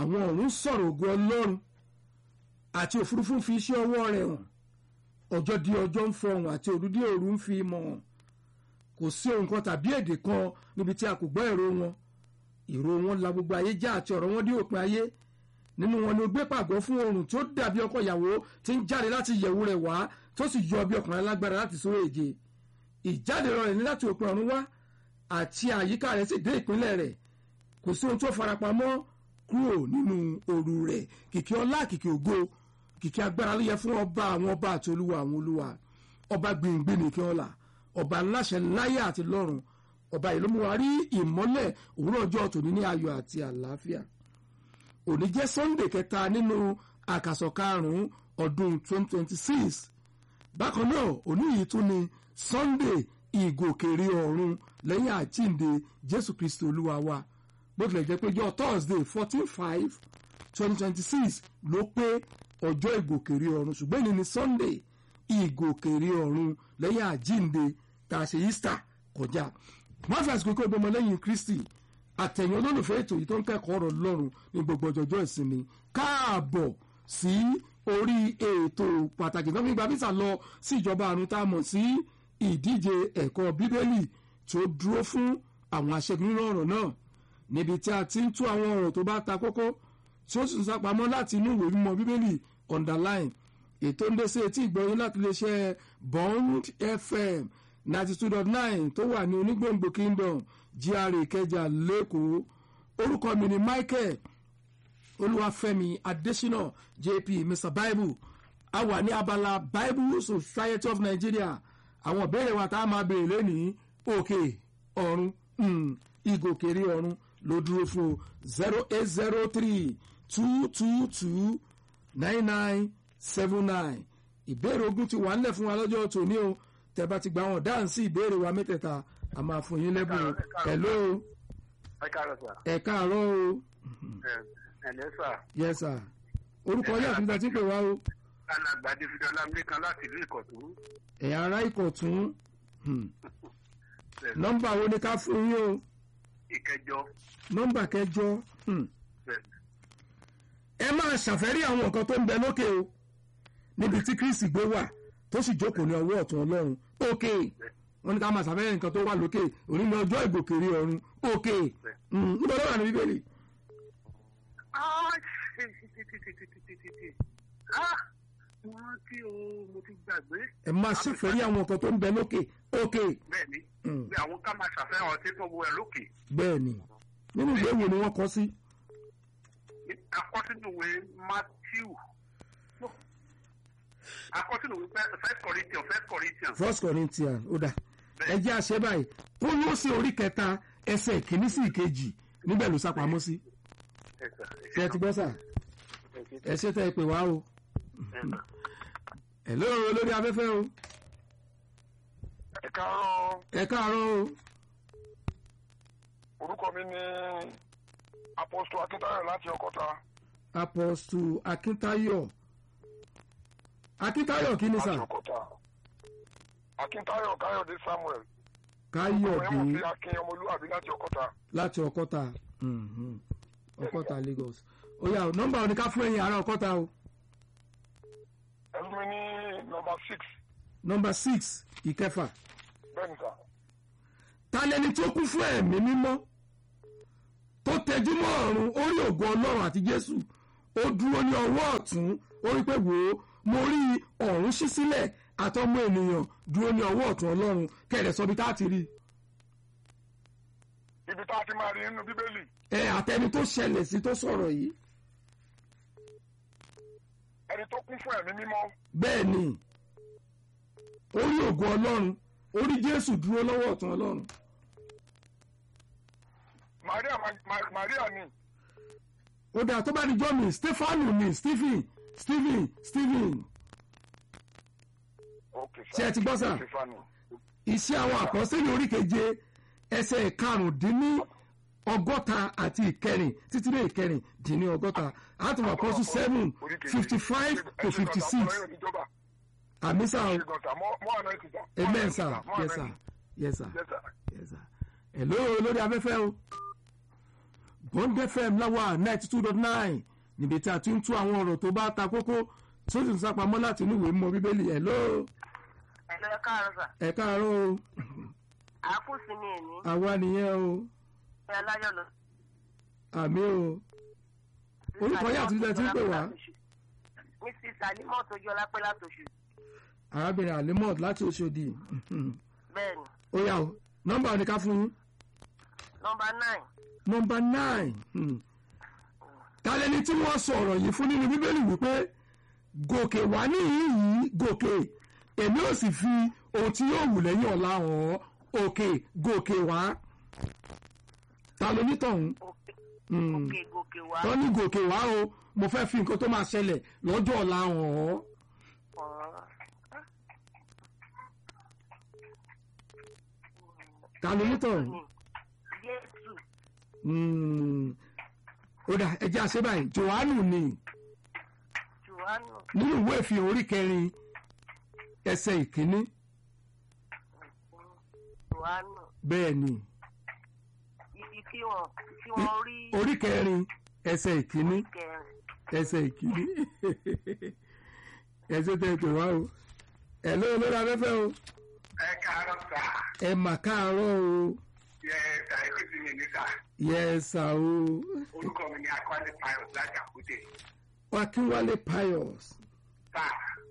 àwọn ọ̀run sọ̀rọ̀ ògo ọlọ́run àti òfurufú ń fi iṣẹ́ ọwọ́ rẹ̀ hàn ọjọ́ di ọjọ́ ń fọhùn àti òru di òru ń fi mọ̀ hàn kò sí ohun kan tàbí èdè kan níbi tí a kò gbọ́ èrò wọn ìró wọn la gbogbo ayé já àti ọ̀rọ̀ wọn dé òpin ayé nínú wọn ni ó gbé pàgọ́ fún oòrùn tí ó dàbí ọkọ ìyàwó tí ń jáde láti ìyẹ̀wù rẹ̀ wá tó sì yọ bí ọkùnrin alágbára láti sórí èje ìjáde rẹ̀ ní láti òpin ọ̀run wá àti àyíká rẹ̀ sì dé ìpínlẹ̀ rẹ̀ kò sí ohun tó farapamọ́ kúrò nínú òru rẹ̀ kìkì ọlá kìkì ògo kìkì agbára ló yẹ fún ọba àwọn ọba àti olúwa àwọn olúwa ọba gbìngbìn nìkan ọlà ọba ńláṣẹ láyé àti lọ́run ọba yìí ló mú wa rí ìmọ́lẹ̀ òwúrọ̀ ọjọ́ tòní ní ayọ̀ àti àlàáfíà òní jẹ́ sunday kẹta nínú àkàsọ̀ karùn-ún ọdún 2026 bákan náà òní yìí tún ni sunday ìgòkèrè ọ̀run lẹ́yìn àjíǹde jésù kristi olúwa wa bó tilẹ̀ jẹ́ pé jọ thursday fourteen five twenty twenty six ló pé ọjọ́ ìgòkèrè ọ̀run ṣùgbọ́n ìní ni sunday ìgòkèrè ọ̀run lẹ́yìn àjíǹde tá a ṣe easter kọjá wọ́n fi àsìkò kó ìbomọ lẹ́yìn kristi àtẹ̀yìn olólùfẹ́ ètò yìí tó ń kẹ́kọ̀ọ́ ọ̀rọ̀ lọ́rùn ní gbogbo ọjọ́jọ́ ìsinmi káàbọ̀ sí orí ètò pàtàkì tó fi gba visa lọ sí ìjọba àrùn tá a mọ̀ sí ìdíje ẹ̀kọ́ bíbélì tó dúró fún àwọn aṣẹ́gun nínú ọ̀rọ̀ náà níbi tí a ti ń tú àwọn ọ̀rọ̀ tó bá ta kókó tí ó sì ń sápamọ́ láti inú ìwé mímọ́ bíbélì underline ètò ń dé sí etí ìgbọ̀nyín láti lè ṣe bond fm ninety two dot nine tó wà ní onígbòǹgbò kingdom gra ìkẹjà lẹ́kọ̀ọ́ orúkọ mi ni michael olúwàfẹ́mi adésínà jp mr bible a wà ní abala bible society of nigeria àwọn ìbéèrè wa tá a máa béèrè lónìí òkè ọ̀run ìgòkèrè ọ̀run ló dúró fún o zero eight zero three two two two nine nine seven nine ìbéèrè ogun ti wà ńlẹ̀ fún wa lọ́jọ́ tòní o tẹ́ bá ti gba wọn dáhùn sí ìbéèrè wa mẹ́tẹ̀ẹ̀ta a máa fún yín lẹ́bùn o hello ẹ káàárọ̀ sà. ẹ káàárọ̀ o ẹ ǹlẹ́ sà. yes sir orúkọ yín àti nígbà tí ń pè wá o alàgbà david ọlámilẹ́kan láti ìlú ìkọ̀tún. ẹ̀yà ara ìkọ̀tún nọ́mbà wo ni ká fún yín o ìkẹjọ. nọ́mbà kẹjọ hmm. ẹ máa ṣàfẹ́rí àwọn nǹkan tó ń bẹ lókè o níbi tí kristi gbé wà tó sì jókòó ní ọwọ́ ọ̀tún ọlọ́run òkè wọn ní ká máa ṣàfẹ́rí nǹkan tó wà lókè òní ní ọjọ́ ìgòkèrè ọ̀run òkè níbo ló wà ní bíbélì. wọ́n tí o mo ti gbàgbé. ẹ máa ṣàfẹ́rí àwọn nǹkan tó ń bẹ lókè òkè. bẹ́ẹ̀ni bí àwọn ká máa ṣàfẹ́ràn ọtí tó wọ ẹ lókè. bẹ́ẹ̀ni nínú ìwé wo ni wọ́n kọ sí. akọ́sínúwé matthew akọ́sínúwé first corinthians first corinthians. first corinthians ó dà ẹ jẹ́ àṣẹ báyìí ó yóò ṣe orí kẹta ẹsẹ̀ ìkíní sí ìkejì níbẹ̀ ló sápamọ́ sí. ṣé ẹ ti gbọ́ sà ẹ ṣe tẹ́ ẹ pè wá o hello olórí afẹ́fẹ́ o ẹ káàárọ̀ ẹ káàárọ̀ o orúkọ mi ni apostle akíntayọ̀ láti ọkọta apostle akíntayọ̀ akíntayọ̀ kí ni sà láti ọkọta akíntayọ̀ káyọ̀dé samuel káyọ̀dé ọmọ fi akin ọmọlúwàbí láti ọkọta láti ọkọta mhm, ọkọta lagos ó yá nọ́mbà òní ká fún ẹ̀yin ará ọkọta o ẹ̀sùn mi ní nọmba six nọ́mbà six ìkẹfà bẹ́ẹ̀ ni sà ta lẹni tó kún fún ẹ̀mí mímọ́ tó tẹjú mọ́ ọ̀run ó rí ògo ọlọ́run àti jésù ó dúró ní ọwọ́ ọ̀tún ó rí pé wò ó mo rí ọ̀run ṣí sílẹ̀ àtọmọ ènìyàn dúró ní ọwọ́ ọ̀tún ọlọ́run kẹrẹ̀ sọ bí tá a ti rí ibi tá a ti máa rí nínú bíbélì ẹ àtẹni tó ṣẹlẹ̀ sí tó sọ̀rọ̀ yìí ẹni tó kún fún ẹ̀mí mímọ́ bẹ́ẹ̀ ni ó rí ògo ọlọ́run ó rí jésù dúró lọ́wọ́ ọ̀tún ọlọ́run maria Ma- maria ni ó dáa tó bá ní jọ́ mi stefanu ni stephen stephen stephen ok Ṣé ẹ ti gbọ́ sà? Stefani. iṣẹ́ àwọn àpọ́sẹ́lẹ̀ orí keje ẹsẹ̀ karùndínní ọgọ́ta àti ìkẹrin títí dé ìkẹrin dín ní ọgọ́ta àtúntò àpọ́sù seven Orí kejì. fifty five Ẹ to ṣe fifty gbọ̀nsà, six ọlọ́run ìjọba. àmísà Ẹ ṣe gbọ̀nsà, mọ́- mọ́ àná ìtìjà. Mọ́ amen àná sir ìtìjà, mọ́ yes àná sir yes sir ìtìjà. Yes, sir. yes sir hello lórí afẹ́fẹ́ o bond fm láwa ninety two dot nine níbi tí a ti ń tú àwọn ọ̀rọ̀ tó bá ta kókó tó sì ń sápamọ́ láti inú ìwé mọ́ bíbélì ẹ̀ ló ẹ̀lọ́ ẹ káàárọ̀ sà ẹ̀ káàárọ̀ o àákùsí mi èní àwa nìyẹn o ẹ aláyọ̀ lọ. àmì o orúkọ yà tún lẹ ti ń pè wá mrs alimọ tójú ọlápẹ látòṣù arábìnrin alimot láti oṣòdì bẹ́ẹ̀ ni ó yà o nọ́mbà ni ká fún yín nọmba nine nọ́mbà nine hmm. tálẹ́ni tí wọ́n sọ ọ̀rọ̀ yìí fún nínú bíbélì wípé gòkè wá níyìí yìí gòkè èmi ò sì fi ohun tí yóò wù lẹ́yìn ọ̀la hàn ọ́ òkè gòkè wá ta ló nítọ̀hún òkè Hmm. òkè gòkè wá wọ́n ní gòkè wá o mo fẹ́ fi nǹkan tó máa ṣẹlẹ̀ lọ́jọ́ ọ̀la hàn ọ́ ọ̀ọ́. ta ló nítọ̀hún. jésù Hmm. ó dà ẹjẹ́ àṣẹ báyìí johannu ni johannu nínú ìwé ìfihàn orí kẹrin ẹsẹ̀ ìkíní johannu bẹ́ẹ̀ ni ibi tí wọn tí wọn rí orí kẹrin ẹsẹ̀ ìkíní kẹrin ẹsẹ̀ ìkíní ẹsẹ̀ tẹ̀tẹ̀ wá o ẹ̀ ló lórí afẹ́fẹ́ o ẹ káàárọ̀ sà ẹ mà káàárọ̀ o yẹ ẹ̀ka ẹ̀kú sí mi níta yẹ ẹ sà o orúkọ mi ni akwale pius láti àkúté akínwálé pius sà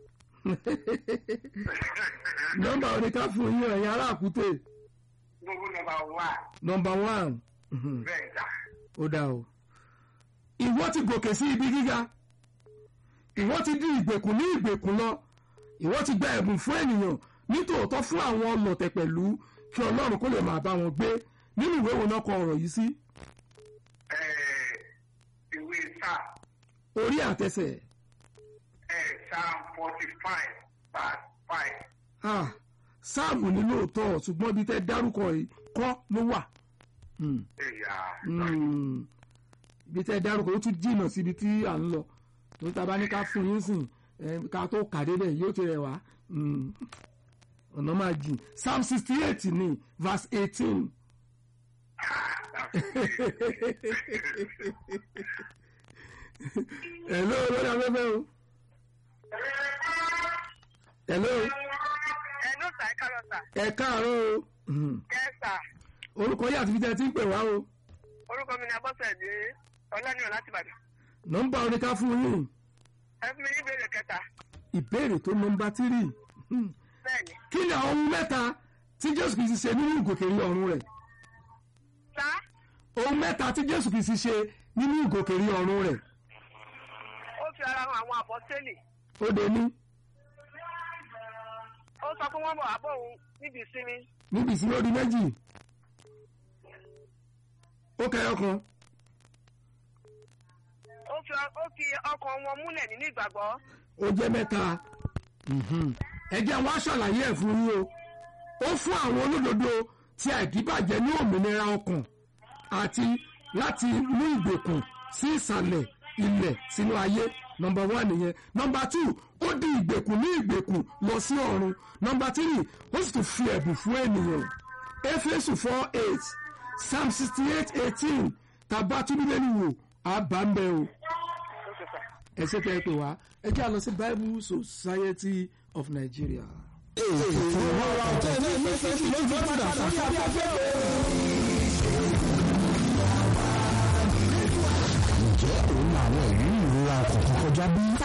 nọ́mbà oníká fún yín ẹ̀yin ará àkútè gbogbo nọmba wà nọ́mbà one. Mhm. bẹ́ẹ̀ sà ó dá o ìwọ ti gòkè sí ibi gíga ìwọ ti di ìgbèkùn ní ìgbèkùn lọ ìwọ ti gba ẹ̀bùn fún ènìyàn nítòótọ́ fún àwọn ọlọ̀tẹ̀ pẹ̀lú kí ọlọ́run kó lè máa bá wọn gbé nínú ìwé wo náà kọ ọ̀rọ̀ yìí sí ẹ̀ ìwé sà orí àtẹsẹ̀ ẹ̀ psalm forty five verse five ah, sáàmù ní lóòótọ́ ṣùgbọ́n ibi tẹ́ dárúkọ yìí kọ́ ló wà Hmm, ẹ̀yà hmm. ibi tẹ́ dárúkọ ó tún jìnnà síbi tí à ń lọ tó ta bá ní ká fún yín sìn eh, ká tó kàdé bẹ́ẹ̀ yóò ti rẹ̀ wá Hmm. ọ̀nà máa jìn psalm sixty eight ní verse eighteen. hello lórí afẹ́fẹ́ o. hello ẹnu sà ẹ káàárọ̀ sà ẹ káàárọ̀ o. Hmm. ẹ sà orúkọ yìí àti fi tẹ́ ti ń pè wá o. orúkọ mi ni abọ́sẹ̀dé ọlánìyàn láti ìbàdàn nọ́mbà oníká fún yín ẹ fún mi ní ìbéèrè kẹta ìbéèrè tó nọ́mbà tírì. Hmm. bẹ́ẹ̀ ni kí ni àwọn ohun mẹ́ta tí jésù kìí ṣe nínú ìgòkèrí ọ̀run rẹ̀? sá ohun mẹ́ta tí jésù kìí ṣe nínú ìgòkèrí ọ̀run rẹ̀? ó fi ara hàn àwọn àpọ́sítélì ó dé ní ó sọ pé wọ́n bọ̀ wá bọ̀ òun níbi ìsinmi níbi ìsinmi odi méjì ó kẹyọ kan ó fi ó fi ọkàn wọn múlẹ̀ nínú ìgbàgbọ́ ó jẹ́ mẹ́ta Mhm. ẹ jẹ́ wá ṣàlàyé ẹ̀ fún yín o ó fún àwọn olódodo tí àìdíbàjẹ́ ní òmìnira ọkàn àti láti mú ìgbèkùn sí ìsàlẹ̀ ilẹ̀ sínú ayé nọmba one nìyẹn nọmba two ó di ìgbèkùn ní ìgbèkùn lọ sí ọ̀run nọmba three ó sì tún fi ẹ̀bùn fún ènìyàn éfésù four eight psalm sixty eight eighteen tàbá túbílẹ̀ wò àbá ń bẹ o ẹ ṣe tẹ́ ẹ pè wá ẹ jẹ́ àlọ́ sí bible society of nigeria. ètò ìrora ọ̀tẹ̀ ní ìfẹ́ tí ló ń padà sórí afẹ́fẹ́ o. ǹjẹ́ òun àwọn ìrírí ìrora kọ̀ọ̀kan kọjá bí?